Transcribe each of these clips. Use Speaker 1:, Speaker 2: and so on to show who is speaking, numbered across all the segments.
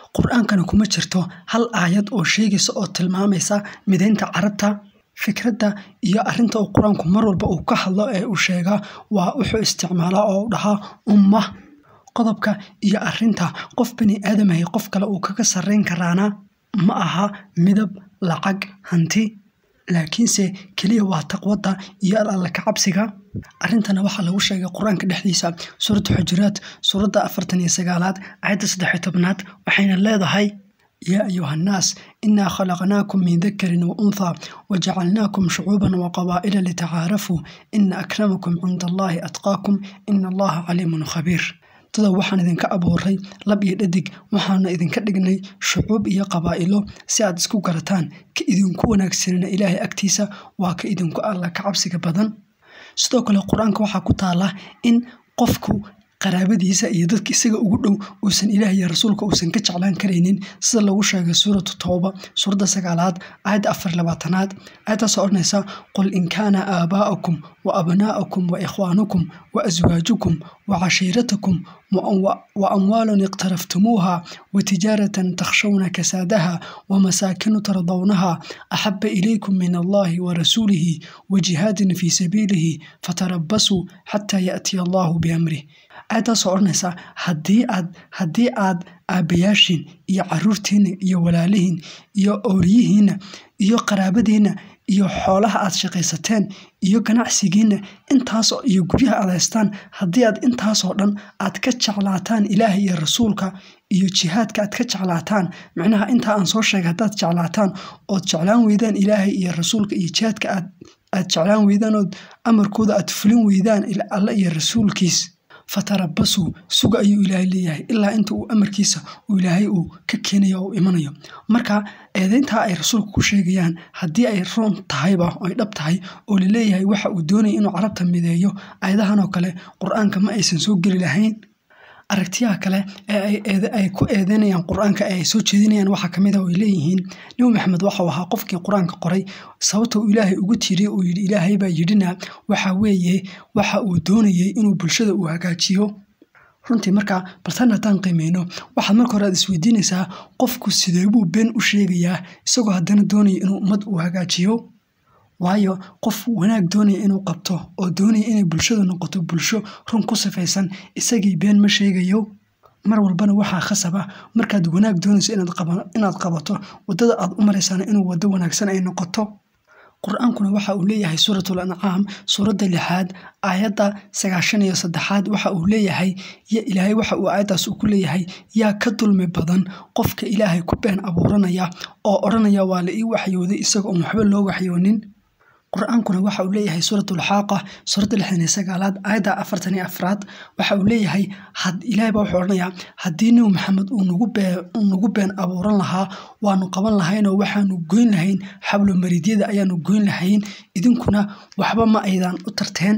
Speaker 1: qur-aankana kuma jirto hal aayad oo sheegaysa oo tilmaamaysa midaynta carabta fikradda iyo arrinta uu qur-aanku mar walba uu ka hadlo ee uu sheegaa waa wuxuu isticmaalaa oo u dhahaa umma qodobka iyo arrinta qof bani aadamahay qof kale uu kaga sarrayn karaana ma aha midab lacag hanti laakiinse keliya waa taqwadda iyo alla ka cabsiga arrintana waxaa lagu sheegay qur-aanka dhexdiisa suuradda xujuraad suuradda afartan iyo sagaalaad aayadda saddexiyo tobnaad waxayna leedahay yaa ayuha annaas inaa khalaqnaakum min dakarin wa unthaa wajacalnaakum shucuuban wa qabaa'ila litacaarafuu ina akramakum cinda allaahi atqaakum ina allaha caliimun khabiir dada waxaan idinka abuuray lab iyo dhadig waxaana idinka dhignay shucuub iyo qabaa'ilo si aad isku garataan ka idinku wanaagsanina ilaahay agtiisa waa ka idinku alla ka cabsiga badan sidoo kale qur-aanka waxaa ku taala in qofku qaraabadiisa iyo dadka isaga ugu dhow uusan ilaah iyo rasuulka uusan ka jeclaan karaynin sida lagu sheegay suuratu tooba suuradda sagaalaad aayadda afar labaatanaad aayaddaasoo odhanaysa qul in kaana aabaa'akum wa abnaa'akum wa ikhwaanukum wa aswaajukum wa cashiiratakum wa amwaalun iqtaraftumuuha wa tijaaratan takhshawna kasaadaha wa masaakinu tardawnaha axaba ilaykum min allahi wa rasuulihi wa jihaadin fii sabiilihi fatarabasuu xataa yaatiya allahu biamrih aayaddaasoo odhanaysa haddii aad haddii aad aabbayaashiin iyo caruurtiinna iyo walaalihiin iyo ooriyihiinna iyo qaraabadiinna iyo xoolaha aad shaqaysateen iyo ganacsigiinna intaasoo iyo guryaha aad haystaan haddii aad intaasoo dhan aad ka jeclaataan ilaaha iyo rasuulka iyo jihaadka aad ka jeclaataan micnaha intaa aan soo sheegay haddaad jeclaataan ood jeclaan weydaan ilaahay iyo rasuulka iyo jihaadka aad aad jeclaan weydaan ood amarkooda aad fulin weydaan alle iyo rasuulkiis fatarabasuu suga ayuu ilaahay leeyahay ilaa inta uu amarkiisa uu ilaahay uu ka keenayo oo imanayo marka eedeyntaa ay rasuulku ku sheegayaan haddii ay roon tahayba ay dhab tahay oo laleeyahay waxa uu doonaya inuu carabta mideeyo ayadahan oo kale qur-aanka ma aysan soo geli lahayn aragtiyaha kale ee ay ku eedeynayaan qur-aanka ee ay soo jeedinayaan waxaa kamid a ay leeyihiin nebi maxamed waxau ahaa qofkii qur-aanka qoray sababta uu ilaahay ugu tiiriyey uu yidhi ilaahay baa yidhina waxa weeye waxa uu doonayey inuu bulshada uu hagaajiyo runtii markaa baltan haddaan qiimeyno waxaad marka hore aad isweydiinaysaa qofku sidee buu been u sheegayaa isagoo haddana doonaya inuu ummad uu hagaajiyo waayo qof wanaag doonaya inuu qabto oo doonaya inay bulshadu noqoto bulsho run ku sifaysan isagii been ma sheegayo mar walbana waxaa khasaba markaad wanaag doonayso inaad qabato wadada aad u maraysana inuu wado wanaagsan ay noqoto qur-aankuna waxa uu leeyahay suuratul ancaam suuradda lixaad aayadda sagaashan iyo saddexaad waxa uu leeyahay ilaahay waxa uu aayaddaas ku leeyahay yaa ka dulmi badan qofka ilaahay ku been abuuranaya oo odhanaya waa la ii waxyooday isaga oon waxba loo waxyoonin qur-aankuna waxa uu leeyahay suuratulxaaqa suuradda lixdan iyo sagaalaad aayadda afartan iyo afraad waxa uu leeyahay ilaahay baa wuxuu odhanayaa haddii nebi maxamed uu nagu been abuuran lahaa waanu qaban lahaynoo waxaanu goyn lahayn xablo mariidyada ayaanu goyn lahayn idinkuna waxba ma aydan u tarteen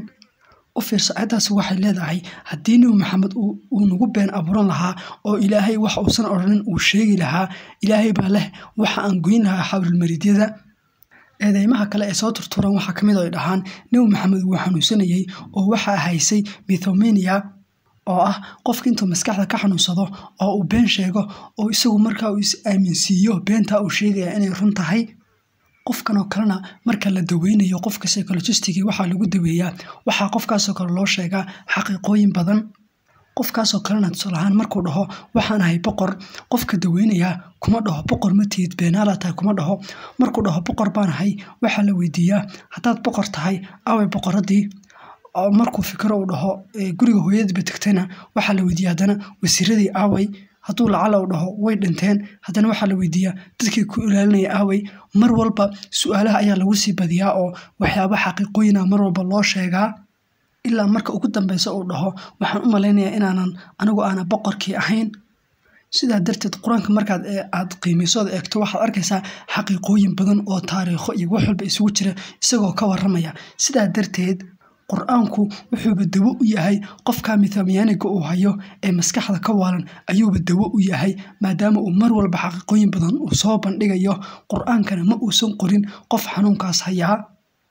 Speaker 1: u fiirso aayaddaasi waxay leedahay haddii nebi maxamed uu nagu been abuuran lahaa oo ilaahay wax uusan odhanin uu sheegi lahaa ilaahay baa leh waxa aan goyn lahaa xablulmariidyada eedeymaha kale ee soo turturan waxaa kamid ay dhahaan nebi maxamed wuu xanuunsanayey oo waxaa haysay mithomenia oo ah qofka intuu maskaxda ka xanuunsado oo uu been sheego oo isagu markaa uu is aaminsiiyo beentaa uu sheegaya inay run tahay qofkanoo kalena marka la daweynayo qofka psychologistigi waxaa lagu daweeyaa waxaa qofkaasoo kale loo sheegaa xaqiiqooyin badan qofkaasoo kalena tusaalahaan markuu dhaho waxaan ahay boqor qofka daweynayaa kuma dhaho boqor ma tihid beenaala tahay kuma dhaho markuu dhaho boqor baan ahay waxaa la weydiiyaa haddaad boqor tahay away boqoradii markuu fikiro uu dhaho guriga hooyadiiba tegtayna waxaa la weydiiya haddana wasiiradii aaway hadduu lacala u dhaho way dhinteen haddana waxaa la weydiiyaa dadkii ku ilaalinaya aaway mar walba su-aalaha ayaa lagu sii badiyaa oo waxyaaba xaqiiqooyina mar walba loo sheegaa ilaa marka ugu dambeysa uu dhaho waxaan u malaynayaa inaanan anigu aana boqorkii ahayn sidaa darteed qur-aanka markaad aad qiimaysood eegto waxaad arkaysaa xaqiiqooyin badan oo taariikho iyo wax walba isugu jira isagoo ka waramaya sidaa darteed qur-aanku wuxuuba dawo u yahay qofka mithamyaaniga uu hayo ee maskaxda ka waalan ayuuba dawo u yahay maadaama uu mar walba xaqiiqooyin badan uu soo bandhigayo qur-aankana ma uusan qorin qof xanuunkaas hayaa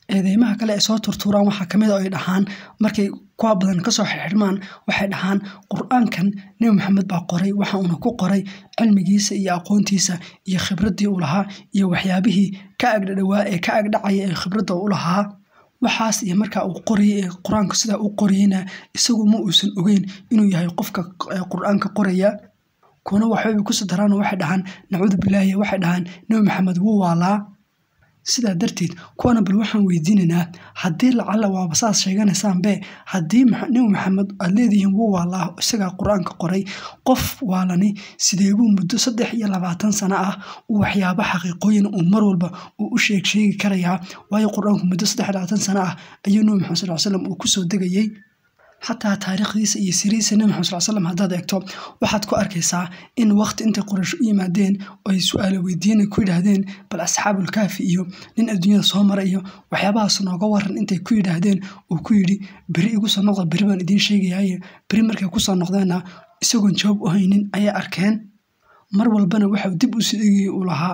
Speaker 1: eedeymaha kale ay soo turtuuraan waxaa kamid a ay dhahaan markay kuwa badan kasoo xirxirmaan waxay dhahaan qur-aankan nebi maxamed baa qoray waxa uuna ku qoray cilmigiisa iyo aqoontiisa iyo khibradii uu lahaa iyo waxyaabihii ka agdhadhawaa ee ka agdhacaya ee khibradda u lahaa waxaas iyo markaa uu qorayay ee qur-aanka sidaa u qorayeyna isagu ma uusan ogeyn inuu yahay qofka qur-aanka qoraya kuwana waxbay kusoo daraan waxay dhahaan nacuudu bilaahi waxay dhahaan nebi maxamed wuu waalaa sidaa darteed kuwana bal waxaan weydiinaynaa haddii lacalla waaba saas sheeganaysaanbe haddii nebi maxamed aad leedihiin wuu waalaa isagaa qur-aanka qoray qof waalani sideebuu muddo saddex iyo labaatan sano ah uu waxyaabo xaqiiqooyin uu mar walba uu u sheeg sheegi karayaa waayo qur-aanku muddo saddex iyo labaatan sano ah ayuu nebi maxamed sal slam uu kusoo degayey xataa taariikhdiisa iyo siriisa nebi maxamed sal slam haddaad eegto waxaad ku arkaysaa in waqti intay qoraysh u yimaadeen oo ay su-aalo weydiina ku yidhaahdeen bal asxaabulkaafi iyo nin adduunyada soo mara iyo waxyaabahaas nooga waran intay ku yidhaahdeen uu ku yidhi beri igu soo noqda beri baan idiin sheegayaaye beri markay kusoo noqdeenna isagoon jawaab u haynin ayay arkeen mar walbana waxau dib usii dhigayay uu lahaa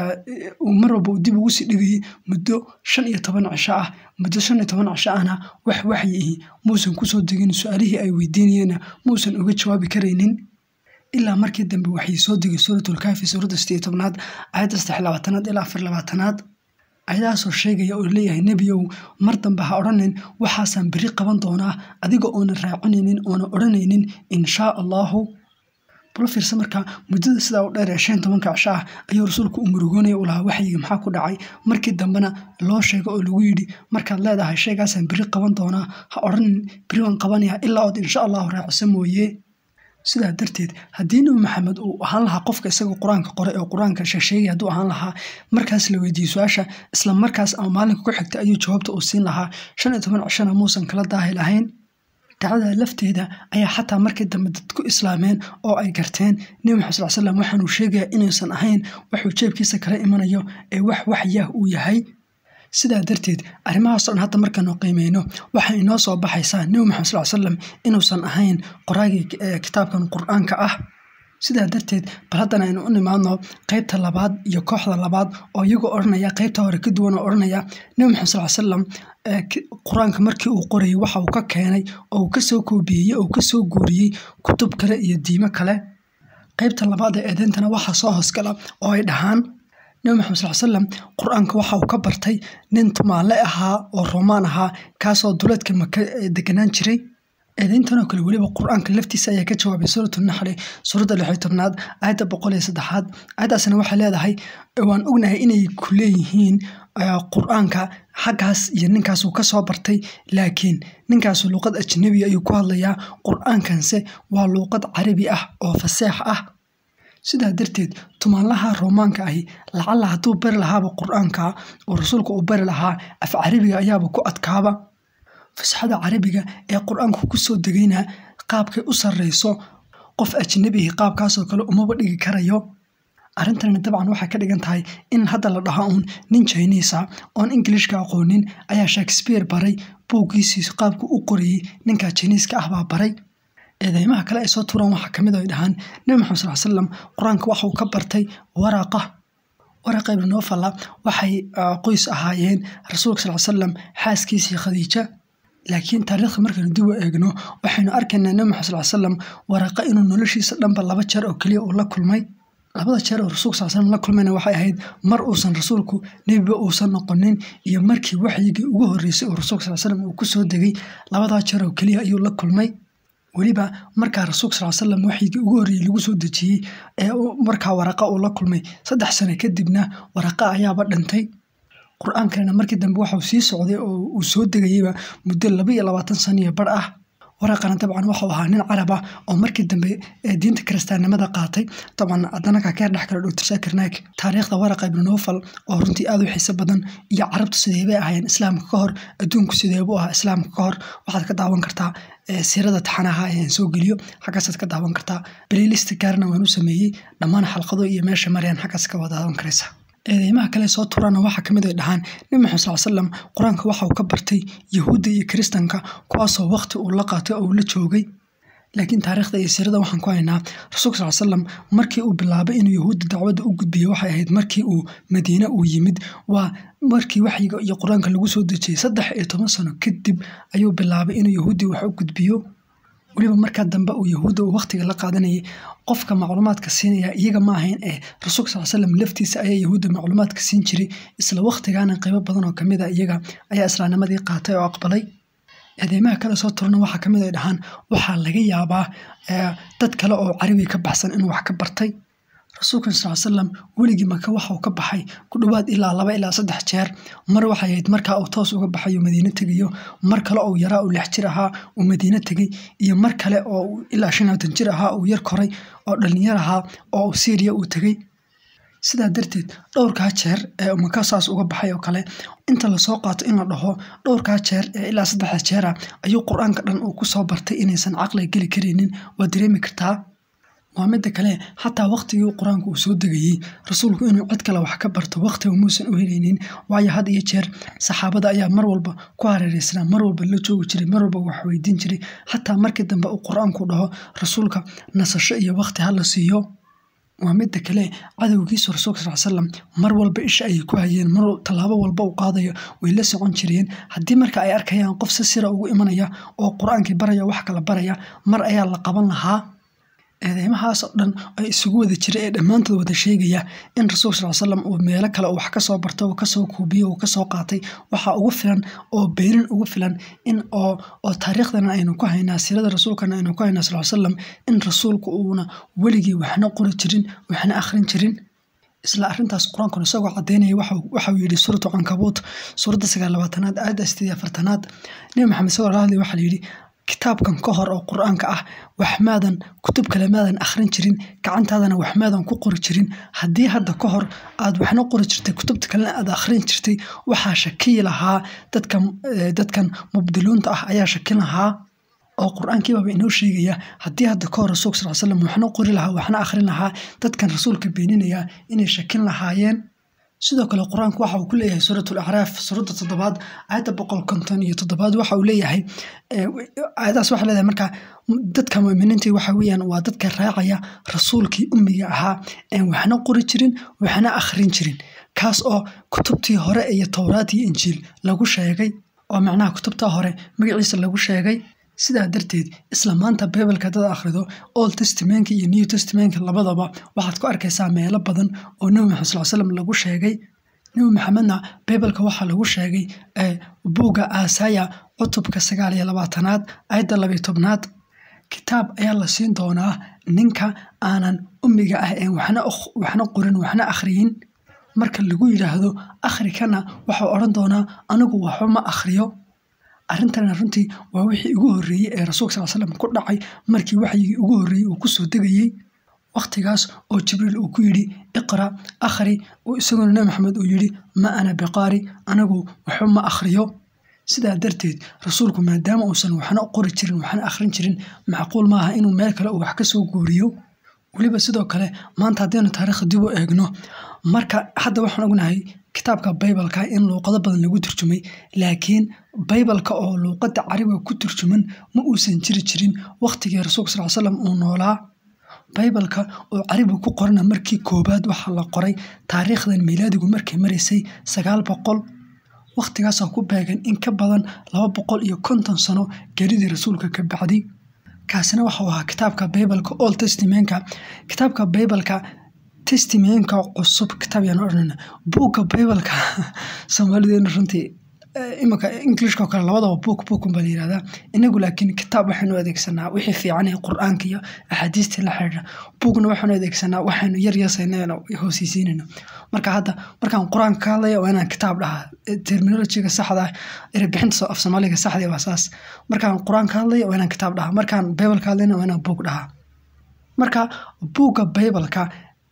Speaker 1: mar walba uu dib ugu sii dhigayay muddo shan iyo toban cisho ah muddo shan iyo toban cisho ahna wax waxyi ihi muusan kusoo degin su-aalihii ay weydiinayeenna muusan uga jawaabi karaynin ilaa markii dambe waxay soo degay suuratulkaafi suuradda sideed tobnaad aayadda saddex labaatanaad ilaa afar labaatanaad ayadaasoo sheegaya oo leeyahay nebiyow mar dambe ha odhanin waxaasaan beri qaban doonaa adiga oona raacinaynin oona odhanaynin inshaa allahu bal fiirsa markaa muddada sidaa u dheer ee shan tobanka cisho ah ayuu rasuulku u murugoonaya u lahaa waxyiga maxaa ku dhacay markii dambena loo sheego oo lagu yidhi markaad leedahay sheegaasaan beri qaban doonaa ha odhanin beri waan qabanaya ilaa ood insha allahu raacisa mooye sidaa darteed haddii nebi maxamed uu ahaan lahaa qofka isaga qur-aanka qoray oo qur-aanka sheegsheegay hadduu ahaan lahaa markaas la weydiiyey su-aasha isla markaas ama maalinka ku xigta ayuu jawaabta uu siin lahaa shan iyo toban cishona muusan kala daahi lahayn dacdada lafteeda ayaa xataa markii dambe dad ku islaameen oo ay garteen nebi maxamed sal slam waxaanuu sheegaya inuusan ahayn waxuu jeebkiisa kala imanayo ee wax waxyah uu yahay sidaa darteed arrimahaasoo dhan hadda markaanu qiimeyno waxaa inoo soo baxaysaa nebi maxamed sal slam inuusan ahayn qoraagii kitaabkan qur-aanka ah sidaa darteed bal haddana aynu u nimaadno qeybta labaad iyo kooxda labaad oo iyagoo odhanaya qeybta hore ka duwan oo odhanaya nebi maxamed sal slam qur-aanka markii uu qorayay waxa uu ka keenay oo uu kasoo koobiyeyey oo kasoo guuriyey kutub kale iyo diimo kale qeybta labaad ee eedeyntana waxaa soo hoosgala oo ay dhahaan nebi maxamed sal slam qur-aanka waxa uu ka bartay nin tumaale ahaa oo roomaan ahaa kaasoo duleedka maka deganaan jiray eedeyntanoo kale weliba qur-aanka laftiisa ayaa ka jawaabay suuratu naxli suuradda lixyo tobnaad aayadda boqol iyo saddexaad aayaddaasna waxay leedahay waan ognahay inay ku leeyihiin qur-aanka xaggaas iyo ninkaasuu ka soo bartay laakiin ninkaasu luuqad ajnabiya ayuu ku hadlayaa qur-aankanse waa luuqad carabi ah oo faseex ah sidaa darteed tumaanlaha roomaanka ahi lacalla hadduu bari lahaaba qur-aanka oo rasuulka uu bari lahaa af carabiga ayaaba ku adkaaba fasaxada carabiga ee qur-aanku kusoo degayna qaabkay u sarreyso qof ajnabihi qaabkaasoo kale umaba dhigi karayo arrintanna dabcan waxay ka dhigan tahay in hadda la dhaho uun nin jiniisa oon ingilishka aqoonin ayaa shakespeare baray buuggiisii qaabku u qorayey ninka jiniiska ah baa baray eedeymaha kale ay soo turaan waxaa kamid ay dhahaan nebi maxamed sal slam qur-aanka waxa uu ka bartay waraqa waraqa ibnu nofala waxay qoys ahaayeen rasuulka sal slam xaaskiisii khadiija laakiin taariikhda markaynu dib u eegno waxaynu arkaynaa nebi maxamed sal slam waraqa inuu noloshiisa dhanba laba jeer oo keliya uu la kulmay labada jeer oo rasuulka sal slam la kulmayna waxay ahayd mar uusan rasuulku nebiba uusan noqonin iyo markii waxyigii ugu horreysay oo rasuulka sal slam uu kusoo degay labadaa jeer oo keliya ayuu la kulmay weliba markaa rasuulka sal slam waxyigii ugu horreeyey lagu soo dejiyey ee markaa waraqa uu la kulmay saddex sano kadibna waraqa ayaaba dhintay qur-aankana markii dambe waxauu sii socday oo uu soo degayeyba muddo laba iyo labaatan saniyo bar ah waraqana dabcan waxau ahaa nin carab ah oo markii dambe diinta kiristaannimada qaatay dabcan haddana kakeer dhex kale doctor saakir naik taariikhda waraqa ibnu nofal oo runtii aada u xiiso badan iyo carabtu sideebay ahaayeen islaamka ka hor adduunku sideebu ahaa islaamka ka hor waxaad ka daawan kartaa siirada taxanaha ayaan soo geliyo xaggaasaad ka daawan kartaa playlist gaarna waan u sameeyey dhammaan xalqado iyo meesha marayaan xaggaas ka wada daawan karaysa eedeymaha kale soo turaana waxaa kamid ay dhahaan nebi maxamed sal slam qur-aanka waxa uu ka bartay yahuudda iyo kiristanka kuwaasoo waqti uu la qaatay oo uu la joogay laakiin taariikhda iyo siirada waxaan ku haynaa rasuulka sal slam markii uu bilaabay inuu yahuudda dacwadda u gudbiyo waxay ahayd markii uu madiine uu yimid waa markii waxyiga iyo qur-aanka lagu soo dejiyey saddex iyo toban sano kadib ayuu bilaabay inuu yahuuddii wax u gudbiyo weliba markaa dambe uu yahuudda uu wakhtiga la qaadanayay qofka macluumaadka siinaya iyaga ma ahayn ee rasuulka sal slam laftiisa ayaa yahuudda macluumaadka siin jiray isla wakhtigaana qaybo badan oo kamid a iyaga ayaa islaamnimadii qaatay oo aqbalay eedeymaha kale soo turna waxaa kamid ay dhahaan waxaa laga yaabaa dad kale oo carabi ka baxsan inuu wax ka bartay rasuulkan sal slam weligii maka waxa uu ka baxay ku dhowaad ilaa laba ilaa saddex jeer mar waxay ahayd markaa uu toos uga baxay uu madiine tegayo mar kale oo yaraa uu lix jir ahaa uu madiine tegey iyo mar kale oo ilaa shan labaatan jir ahaa uu yar koray oo dhalinyar ahaa oo uu syriya uu tegey sidaa darteed dhowrkaa jeer ee maka saas uga baxay oo kale inta lasoo qaato in la dhaho dhowrkaa jeer ee ilaa saddexda jeera ayuu qur-aanka dhan uu kusoo bartay inaysan caqliga geli karaynin waa dareemi kartaa waa midda kale xataa wakhtigii qur-aanka uu soo degayey rasuulku inuu cid kale wax ka barto wakhtiga muusan u helaynin waayo had iyo jeer saxaabada ayaa mar walba ku hareereysnaa mar walba la joogi jiray mar walba wax weydiin jiray xataa markii dambe uu qur-aanku dhaho rasuulka nasasho iyo wakhti ha la siiyo waa midda kale cadowgiisu rasuulka sal slam mar walba isha ayay ku hayeen mar tallaabo walba uu qaadayo way la socon jireen haddii marka ay arkayaan qof si sira ugu imanaya oo qur-aankii baraya wax kala baraya mar ayaa la qaban lahaa eedeymahaas oo dhan ay isugu wada jira ee dhammaantood wada sheegaya in rasuulka sal slam uu meelo kale wax kasoo barto uu kasoo kuubiyo uu kasoo qaatay waxaa ugu filan oo beyrin ugu filan in oo oo taariikhdana aynu ku haynaa siirada rasuulkana aynu ku haynaa sal slam in rasuulku uuna weligii waxna qori jirin waxna akhrin jirin isla arintaas qur-aankuna isagoo cadeynaya waxauu yidhi suuratu cankabuut suuradda sagaal labaatanaad aayadda sideed afartanaad nebi maxamed isagoo la hadlay waxaa layidhi kitaabkan ka hor oo qur-aanka ah waxmaadan kutub kale maadan akhrin jirin gacantaadana waxmaadan ku qori jirin haddii hadda ka hor aad waxna qori jirtay kutubta kalena aad akhrin jirtay waxaa shakiyi lahaa dadkan mubdiluunta ah ayaa shakin lahaa oo qur-aankiibaba inoo sheegaya haddii hadda ka hor rasuulka sal slam waxna qori lahaa waxna akhrin lahaa dadkan rasuulka beeninaya inay shakin lahaayeen sidoo kale qur-aanku waxa uu ku leeyahay suurat lacraaf suuradda toddobaad aayadda boqol konton iyo toddobaad waxa uu leeyahay aayadaas waxa leedahay marka dadka muminiinta waxa weeyaan waa dadka raacaya rasuulkii ummiga ahaa een waxna qori jirin waxna akhrin jirin kaas oo kutubtii hore iyo towraad iyo injiil lagu sheegay oo macnaha kutubta hore magaciisa lagu sheegay sidaa darteed isla maanta bibalka dad akhrido old testamentka iyo new testamentka labadaba waxaad ku arkaysaa meelo badan oo nebi maxamed sal slam lagu sheegay nebi maxamedna bibalka waxaa lagu sheegay buugga aasaya cutubka sagaal iyo labaatanaad ayadda labiyo tobnaad kitaab ayaa la siin doonaa ninka aanan ummiga ah een waxna qorin waxna akhriyin marka lagu yidhaahdo akhrikana waxau odhan doonaa anigu waxba ma akhriyo arrintana runtii waa wixii ugu horreeyey ee rasuulka sal slam ku dhacay markii waxyigii ugu horreeyey uu kusoo degayey wakhtigaas oo jibriil uu ku yidhi iqra akhri isaguna nebi maxamed uu yidhi ma ana biqaari anigu waxba ma akhriyo sidaa darteed rasuulku maadaama uusan waxna qori jirin waxna akhrin jirin macquul maaha inuu meel kale uu wax ka soo guuriyo weliba sidoo kale maanta haddaynu taariikhda dib u eegno marka hadda waxaan ognahay kitaabka baybalka in luuqado badan lagu turjumay laakiin baybalka oo luuqada carabiga ku turjuman ma uusan jiri jirin wakhtigii rasuulka sal slam uu noolaa baybalka oo carabiga ku qorana markii koobaad waxaa la qoray taariikhdan miilaadigu markay maraysay sagaal boqol wakhtigaasoo ku beegan in ka badan laba boqol iyo konton sano geridii rasuulka ka bacdi kaasina waxau ahaa kitaabka baybalka old testamentka kitaabka baybalka testimenka cusub kitaab yaan odhanayna buugga baybalka soomaalideena runtii iminka englishka oo kale labadaba buug buugkun baa la yihahdaa inagu laakiin kitaab waxaynu adeegsanaa wixii fiican ee qur-aanka iyo axaadiistii la xidhiidha buugna waxaynu adeegsanaa waxaynu yar yasayno hoosiisiinayno marka hadda markaan qur-aanka ka hadlaya waa inaan kitaab dhahaa terminolojiga saxda ah erebixinta af soomaaliga saxda waa saas markaan qur-aan ka hadlaya waa inaan kitaab dhahaa markaan baybal ka hadlayna waa inaan buug dhahaa marka buugga baybalka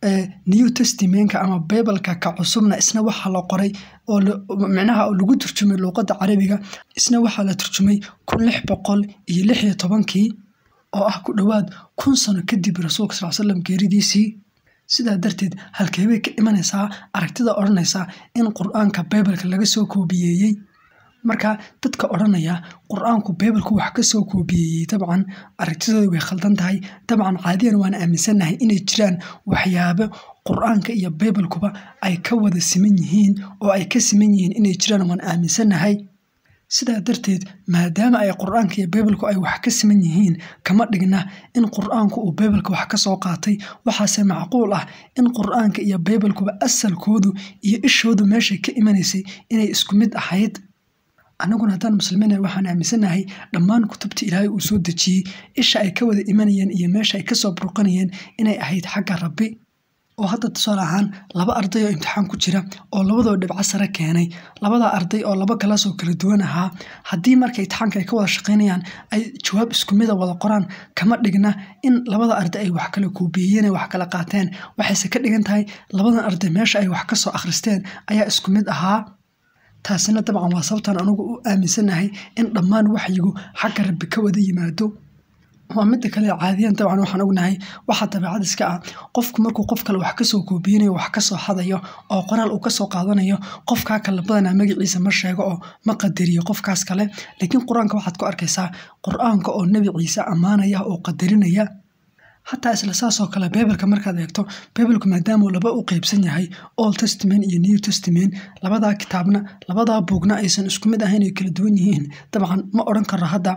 Speaker 1: new testamentka ama baybalka ka cusubna isna waxaa la qoray oo micnaha lagu turjumay luuqadda carabiga isna waxaa la turjumay kun lix boqol iyo lix iyo tobankii oo ah ku dhowaad kun sano kadib rasuulka sal slam geeridiisii sidaa darteed halkeebay ka imanaysaa aragtida odhanaysaa in qur-aanka baybalka laga soo koobiyeeyey marka dadka odhanaya qur-aanku bibalku wax ka soo koobiyeyey dabcan aragtidooda way khaldan tahay dabcan caadiyan waan aaminsannahay inay jiraan waxyaabo qur-aanka iyo bibalkuba ay ka wada siman yihiin oo ay ka siman yihiin inay jiraan waan aaminsannahay sidaa darteed maadaama ay qur-aanka iyo bibalku ay wax ka siman yihiin kama dhigna in qur-aanku uu bibalka wax ka soo qaatay waxaase macquul ah in qur-aanka iyo bibalkuba asalkoodu iyo ishoodu meeshay ka imanaysay inay isku mid ahayd annaguna haddaan muslimiina waxaan aaminsanahay dhammaan kutubta ilaahay uu soo dejiyey isha ay ka wada imanayeen iyo meesha ay kasoo burqanayeen inay ahayd xagga rabbi oo hadda tusaale ahaan laba arday oo imtixaan ku jira oo labadoo dhibco sare keenay labada arday oo laba galaasoo kala duwan ahaa haddii marka imtixaanka ay ka wada shaqaynayaan ay jawaab isku mida wada qoraan kama dhigna in labada arday ay wax kala kuubiyeyen wax kala qaateen waxayse ka dhigan tahay labadan arday meesha ay wax kasoo akhristeen ayaa isku mid ahaa taasina dabcan waa sababtaan anugu u aaminsanahay in dhammaan waxyigu xagga rabbi ka wada yimaado waa midda kale caadiyan dabcan waxaan ognahay waxaa dabeecad iska ah qofku markuu qof kale wax kasoo koobiyanayo wax kasoo hadayo oo qoraal uu kasoo qaadanayo qofkaa kale badanaa magaciisa ma sheego oo ma qadariyo qofkaas kale laakiin qur-aanka waxaad ku arkaysaa qur-aanka oo nebi ciise ammaanaya oo qadarinaya xataa isla saasoo kale bibalka markaad eegto bibalku maadaamuu laba u qeybsan yahay old testament iyo new testament labadaa kitaabna labadaa buugna aysan isku mid ahayn ay kala duwan yihiin dabcan ma odhan karo hadda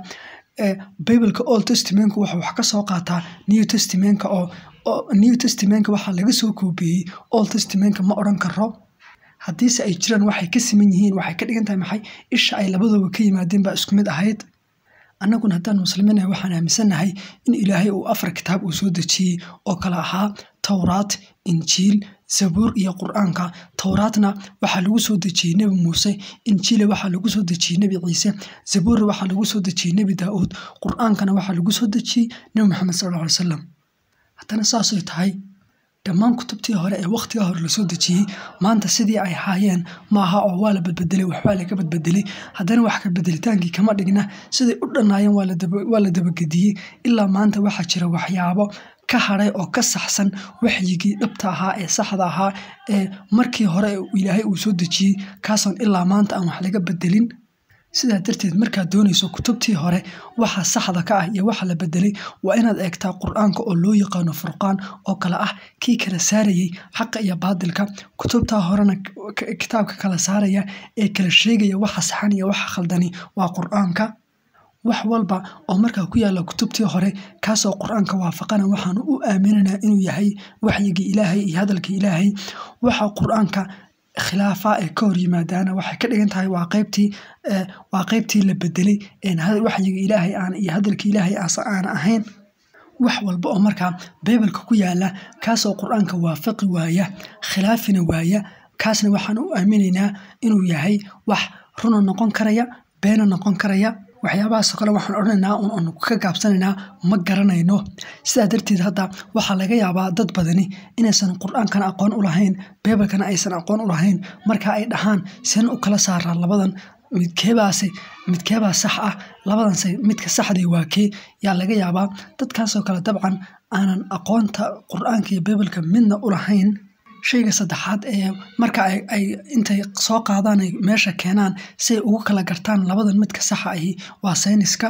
Speaker 1: bibalka old testamentka wuxuu wax ka soo qaataa new testamentka oo new testamentka waxaa laga soo koobiyey old testamentka ma odhan karo haddiise ay jiraan waxay ka siman yihiin waxay ka dhigan tahay maxay isha ay labadooba ka yimaadeen baa isku mid ahayd annaguna haddaan muslimiinahay waxaan aaminsannahay in ilaahay uu afar kitaab uu soo dejiyey oo kale ahaa towraat injiil zabuur iyo qur-aanka towraatna waxaa lagu soo dejiyey nebi muuse injiila waxaa lagu soo dejiyey nebi ciise zabuurna waxaa lagu soo dejiyey nebi daa'uud qur-aankana waxaa lagu soo dejiyey nebi maxamed sal alla alay salam haddana saasay tahay dhammaan kutubtii hore ee wakhtiga hore lasoo dejiyey maanta sidii ay ahaayeen maaha oo waa la badbedelay waxbaa laga badbedelay haddana wax ka bedelitaankii kama dhigna siday u dhannaayeen waa la dabagediyey ilaa maanta waxaa jira waxyaabo ka hadhay oo ka saxsan waxyigii dhabta ahaa ee saxda ahaa ee markii hore ilaahay uu soo dejiyey kaasoon ilaa maanta aan wax laga bedelin sidaa darteed markaad doonayso kutubtii hore waxa saxda ka ah iyo waxa la bedelay waa inaad eegtaa qur-aanka oo loo yaqaano furqaan oo kale ah kii kala saarayey xaqa iyo baadilka kutubtaa horena kitaabka kala saaraya ee kala sheegaya waxa saxan iyo waxa khaldani waa qur-aanka wax walba oo markaa ku yaalla kutubtii hore kaasoo qur-aanka waafaqana waxaanu u aaminanaa inuu yahay waxyigii ilaahay iyo hadalkii ilaahay waxa qur-aanka khilaafa ee ka hor yimaadaana waxay ka dhigan tahay waa qaybtii waa qaybtii la bedelay waxyiga ilaahay aan iyo hadalka ilaahay aasa aan ahayn wax walba oo markaa bibalka ku yaala kaasoo qur-aanka waafaqi waaya khilaafina waaya kaasna waxaan u aaminaynaa inuu yahay wax runa noqon karaya beena noqon karaya waxyaabahaasoo kale waxaan odhanaynaa un ka gaabsanaynaa ma garanayno sidaa darteed hadda waxaa laga yaabaa dad badani inaysan qur-aankana aqoon u lahayn bibalkana aysan aqoon u lahayn marka ay dhahaan seen u kala saaraan labadan midkeebaase midkeebaa sax ah labadanse midka saxday waa kee yaa laga yaabaa dadkaasoo kale dabcan aanan aqoonta qur-aanka iyo bibalka midna u lahayn shayga saddexaad ee marka ay intay soo qaadaan ay meesha keenaan si ay ugu kala gartaan labadan midka saxa ahi waa sayniska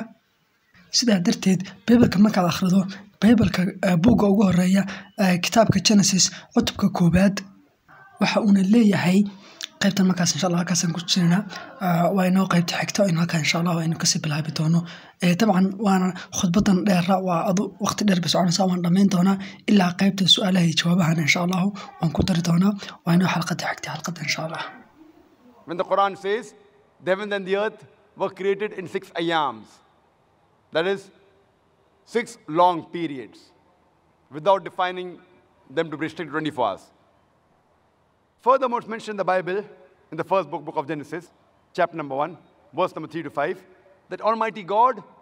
Speaker 1: sidaa darteed bibalka markaad akhrido bibalka buugga ugu horeeya kitaabka genesis cutubka koowaad waxa uuna leeyahay qaybtan markaas insha allah halkaasaan ku jirnaa waa inoo qaybta xigta in halkaa insha allah aynu kasii bilaabi doono dabcan waana khudbadan dheera waa adu waqti dheer bay soconaysaa waan dhammayn doonaa ilaa qaybta su-aalaha iyo jawaabahana insha allahu waan ku dari doonaa waa inoo xalqada xigta xalqada insha allah
Speaker 2: When the Quran says, the heavens and the earth were created in six ayams, that is, six long periods, without defining them to be restricted 24 hours. Furthermore, it's mentioned in the Bible, in the first book, book of Genesis, chapter number 1, verse number 3 to 5, that Almighty God